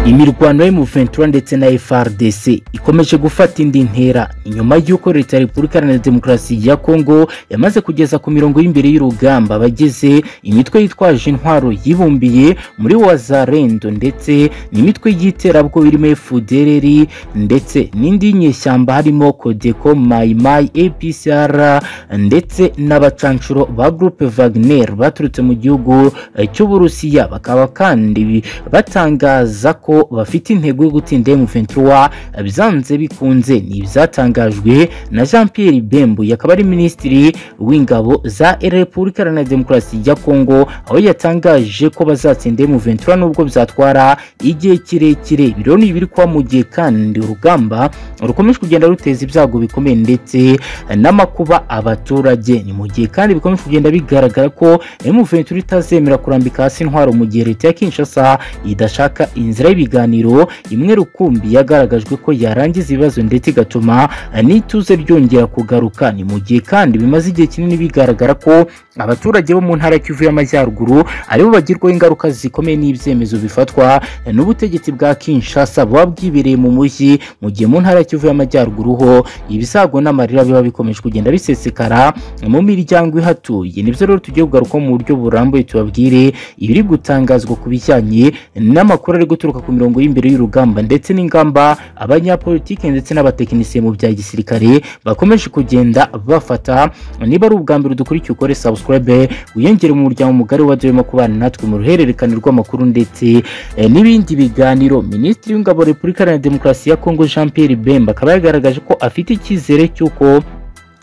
imirwano ya M23 ndetse na FARDC ikomeje gufata indi ntera nyuma y'uko leta ya Repubulika Iharanira Demokarasi ya Kongo yamaze kugeza ku mirongo y'imbere y'urugamba abagize imitwe yitwaje intwaro yibumbiye muri Wazarendo ndetse n'imitwe y'iterabwoba irimo FDLR ndetse n'indi nyeshyamba harimo Codeco, Mai Mai, APCR ndetse n'abacanshuro ba Groupe Wagner baturutse mu gihugu cy'Uburusiya bakaba kandi batangaza ko bafite intego yo gutsinda M23 byanze bikunze ni ibyatangajwe na Jean Pierre Bembuye akaba ari minisitiri w'ingabo za Repubulika Iharanira Demokarasi ya Kongo aho yatangaje ko bazatsinda M23 nubwo byatwara igihe kirekire biro ni biri kwa mu gihe kandi urugamba rukomeje kugenda ruteza ibyago bikomeye ndetse n'amakuba abaturage ni mu gihe kandi bikomeje kugenda bigaragara ko M23 itazemera kurambika hasi intwaro mu gihe leta ya Kinshasa idashaka inzira y'ibiganiro imwe rukumbi yagaragajwe ko yarangiza ibibazo ndetse igatuma n'ituze ryongera kugaruka ni mu gihe kandi bimaze igihe kinini bigaragara ko abaturage bo mu ntara ya Kivu y'Amajyaruguru aribo bagirwaho ingaruka zikomeye n'ibyemezo bifatwa n'ubutegetsi bwa Kinshasa buba bwibereye mu mujyi mu gihe mu ntara ya Kivu y'Amajyaruguru ho ibisago n'amarira biba bikomeje kugenda bisesekara mu miryango ihatuye nibyo rero tugiye kugarukaho mu buryo burambuye tubabwire ibiri gutangazwa ku bijyanye n'amakuru ari guturuka ku mirongo y'imbere y'urugamba ndetse n'ingamba abanyapolitike ndetse n'abatekinisiye mu bya gisirikare bakomeje kugenda bafata niba ari ubwa mbere udukurikiye ukore subscribe wiyongere mu muryango mugari wa Dema kubana natwe mu ruhererekane rw'amakuru ndetse eh, n'ibindi biganiro Minisitiri w'Ingabo Repubulika Iharanira Demokarasi ya Kongo Jean Pierre Bemba akaba yagaragaje ko afite icyizere cy'uko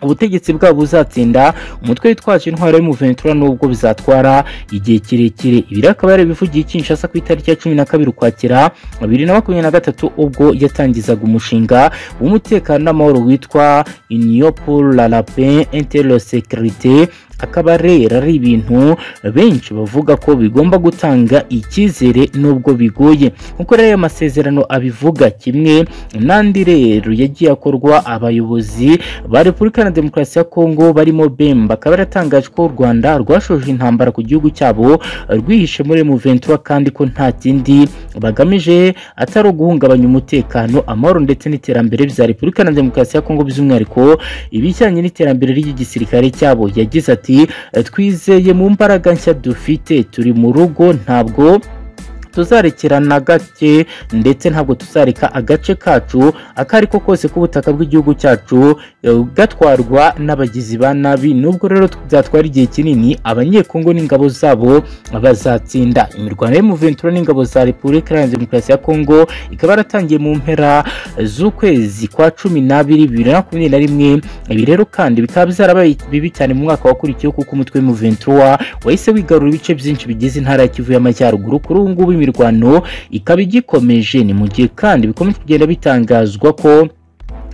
ubutegetsi bwabo buzatsinda umutwe witwaje intwaro y'umuventura nubwo bizatwara igihe kirekire ibiri akaba yarabivugiye Kinshasa ku itariki ya cumi na kabiri ukwakira bibiri na makumyabiri na gatatu ubwo yatangizaga umushinga w'umutekano n'amahoro witwa Union pour la Lapin Inter Sécurité akaba rero ari ibintu benshi bavuga ko bigomba gutanga icyizere nubwo bigoye nkuko rero ayo masezerano abivuga kimwe n'andi rero yagiye akorwa abayobozi ba Repubulika Iharanira Demokarasi ya Kongo barimo Bemba akaba yaratangaje ko u Rwanda rwashoje intambara ku gihugu cyabo rwihishe muri M23 kandi ko nta kindi bagamije atari uguhungabanya umutekano amahoro ndetse n'iterambere bya Repubulika Iharanira Demokarasi ya Kongo by'umwihariko ibijyanye n'iterambere ry'igisirikare cyabo yagize ati twizeye mu mbaraga nshya dufite turi mu rugo ntabwo tuzarekerana gake ndetse ntabwo tuzareka agace kacu akariko kose k'ubutaka bw'igihugu cyacu gatwarwa n'abagizi ba nabi nubwo rero byatwara igihe kinini abanyekongo n'ingabo zabo bazatsinda imirwano y'umuventura n'ingabo za repubulika iharanira demokarasi ya kongo ikaba yaratangiye mu mpera z'ukwezi kwa cumi n'abiri bibiri na makumyabiri na rimwe ibi rero kandi bikaba byarabaye bibi cyane mu mwaka wakurikiyeho kuko umutwe w'umuventura wahise wigarura ibice byinshi bigize intara ya kivu y'amajyaruguru kuri ubu ngubu imirwano ikaba igikomeje ni mu gihe kandi bikomeje kugenda bitangazwa ko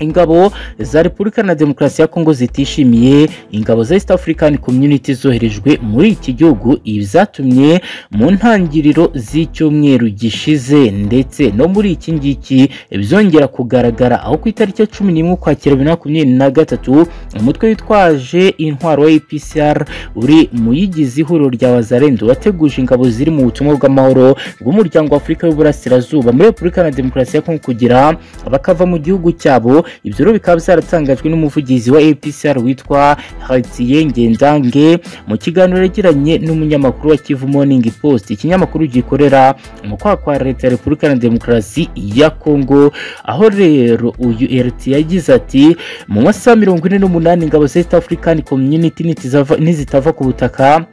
ingabo za Repubulika na Demokarasi ya Kongo zitishimiye ingabo za East African Community zoherejwe muri iki gihugu ibyatumye mu ntangiriro z'icyumweru gishize ndetse no muri iki ngiki byongera kugaragara aho ku itariki ya cumi n'imwe ukwakira bibiri na makumyabiri na gatatu umutwe witwaje intwaro wa APCR uri mu yigize ihuriro rya Wazarendo wateguje ingabo ziri mu butumwa bw'amahoro bw'umuryango wa Afurika y'Uburasirazuba muri Repubulika na Demokarasi ya Kongo kugira bakava mu gihugu cyabo ibyo rero bikaba byaratangajwe n'umuvugizi wa APCR witwa Hatiye Ngendange mu kiganiro yagiranye n'umunyamakuru wa Kivu Morning Post ikinyamakuru gikorera mu kwa kwa leta ya Repubulika na Demokarasi ya Kongo aho rero uyu RT yagize ati mu masaha mirongo ine n'umunani ingabo za East African Community nizitava ku butaka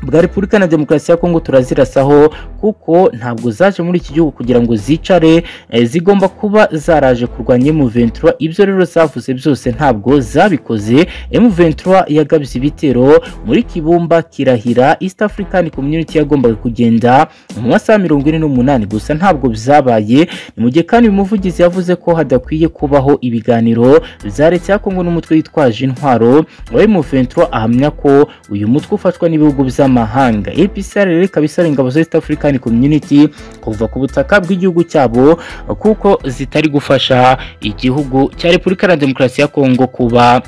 bwa Repubulika na Demokarasi ya Kongo turazirasaho kuko ntabwo zaje muri iki gihugu kugira ngo zicare e, zigomba kuba zaraje kurwanya M23 ibyo rero zavuze byose ntabwo zabikoze M23 yagabye ibitero muri Kibumba kirahira East African Community yagombaga kugenda mu masaha mirongo ine n'umunani gusa ntabwo byabaye ni mu gihe kandi uyu muvugizi yavuze ko hadakwiye kubaho ibiganiro bya leta ya Kongo n'umutwe witwaje intwaro wa M23 ahamya ko uyu mutwe ufatwa n'ibihugu bya z'amahanga APCR rero ikaba isaba ingabo za East African Community kuva ku butaka bw'igihugu cyabo kuko zitari gufasha igihugu cya Repubulika ya Demokarasi ya Kongo kuba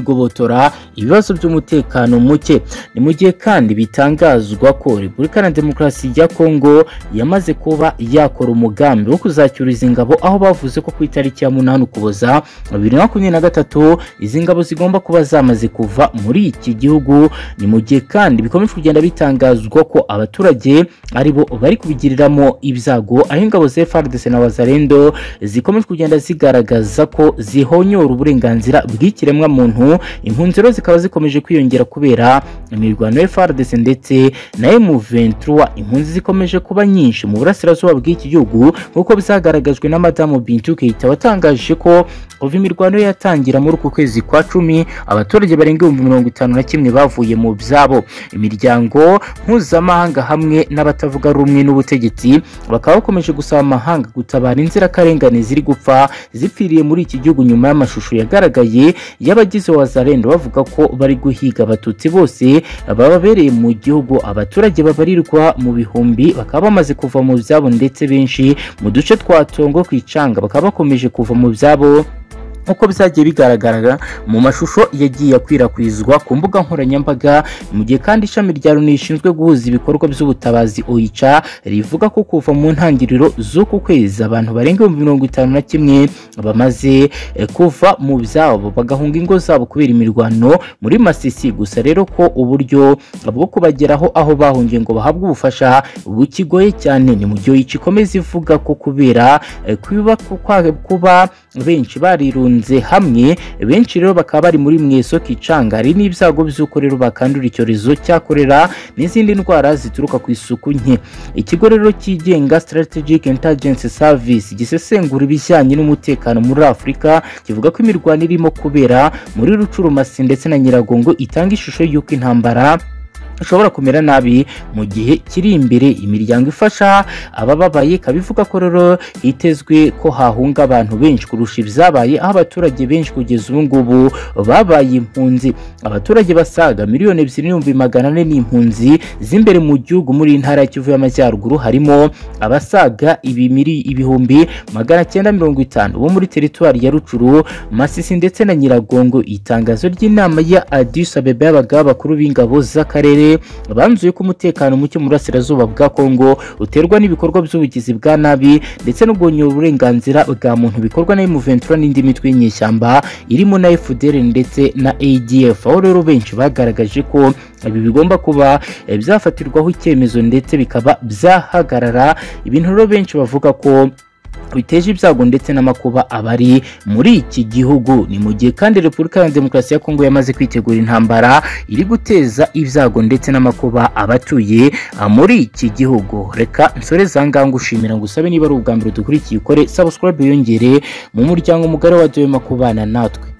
cyakigobotora ibibazo by'umutekano muke ni mu gihe kandi bitangazwa ko repubulika na demokarasi ya kongo yamaze kuba yakora umugambi wo kuzacyuriza ingabo aho bavuze ko ku itariki ya munani ukuboza bibiri na makumyabiri na gatatu izi ngabo zigomba kuba zamaze kuva muri iki gihugu ni mu gihe kandi bikomeje kugenda bitangazwa ko abaturage ari bo bari kubigiriramo ibyago aho ingabo za FARDC na wazarendo zikomeje kugenda zigaragaza ko zihonyora uburenganzira bw'ikiremwa muntu impunzi rero zikaba zikomeje kwiyongera kubera imirwano ya FARDC ndetse na M23 impunzi zikomeje kuba nyinshi mu burasirazuba bw'iki gihugu nk'uko byagaragajwe na madamu Bintou Keita watangaje ko kuva imirwano yatangira muri uku kwezi kwa cumi abaturage barenga ibihumbi mirongo itanu na kimwe bavuye mu byabo imiryango mpuzamahanga hamwe n'abatavuga rumwe n'ubutegetsi bakaba bakomeje gusaba amahanga gutabara inzirakarengane ziri gupfa zipfiriye muri iki gihugu nyuma y'amashusho yagaragaye y'abagize wazarendo bavuga ko bari guhiga abatutsi bose bababereye mu gihugu abaturage babarirwa mu bihumbi bakaba bamaze kuva mu byabo ndetse benshi mu duce twa tongo ku icanga bakaba bakomeje kuva mu byabo nk'uko byagiye bigaragara mu mashusho yagiye akwirakwizwa ku mbuga nkoranyambaga mu gihe kandi ishami rya loni rishinzwe guhuza ibikorwa by'ubutabazi oyica rivuga ko kuva mu ntangiriro z'uku kwezi abantu barenga ibihumbi mirongo itanu na kimwe bamaze eh, kuva mu byabo bagahunga ingo zabo kubera imirwano muri masisi gusa rero ko uburyo bwo kubageraho aho bahungiye ngo bahabwe ubufasha bukigoye cyane ni mu gihe oyica ikomeza ivuga ko kubera eh, kuba kuba benshi barirunze bahunze hamwe benshi rero bakaba bari muri mweso kicanga hari n'ibyago by'uko rero bakandura icyorezo cyakorera n'izindi ndwara zituruka ku isuku nke ikigo rero cyigenga strategic intelligence service gisesengura ibijyanye n'umutekano muri afurika kivuga ko imirwano irimo kubera muri rucurumasi ndetse na nyiragongo itanga ishusho y'uko intambara ushobora kumera nabi mu gihe kiri imbere imiryango ifasha abababaye ikaba ivuga ko rero hitezwe ko hahunga abantu benshi kurusha ibyabaye aho abaturage benshi kugeza ubu ngubu babaye impunzi abaturage basaga miliyoni ebyiri n'ibihumbi magana ane n'impunzi z'imbere mu gihugu muri iyi ntara ya kivu y'amajyaruguru harimo abasaga ibimiri ibihumbi magana cyenda mirongo itanu bo muri teritwari ya rucuru masisi ndetse na nyiragongo itangazo ry'inama ya adis abeba y'abagaba bakuru b'ingabo z'akarere banzuye ko umutekano muke mu burasirazuba bwa kongo uterwa n'ibikorwa by'ubugizi bwa nabi ndetse no guhonyora uburenganzira bwa muntu bikorwa na M23 n'indi mitwe y'inyeshyamba irimo na FDL ndetse na ADF aho rero benshi bagaragaje ko ibi bigomba kuba eh, byafatirwaho icyemezo ndetse bikaba byahagarara ibintu rero benshi bavuga ko biteje ibyago ndetse n'amakuba abari muri iki gihugu ni mu gihe kandi repubulika ya demokarasi ya kongo yamaze kwitegura intambara iri guteza ibyago ndetse n'amakuba abatuye muri iki gihugu reka nsore zangahe ngushimira ngusabe niba ari ubwa mbere dukurikiye ukore subscribe yongere mu muryango mugari wa doyema kubana natwe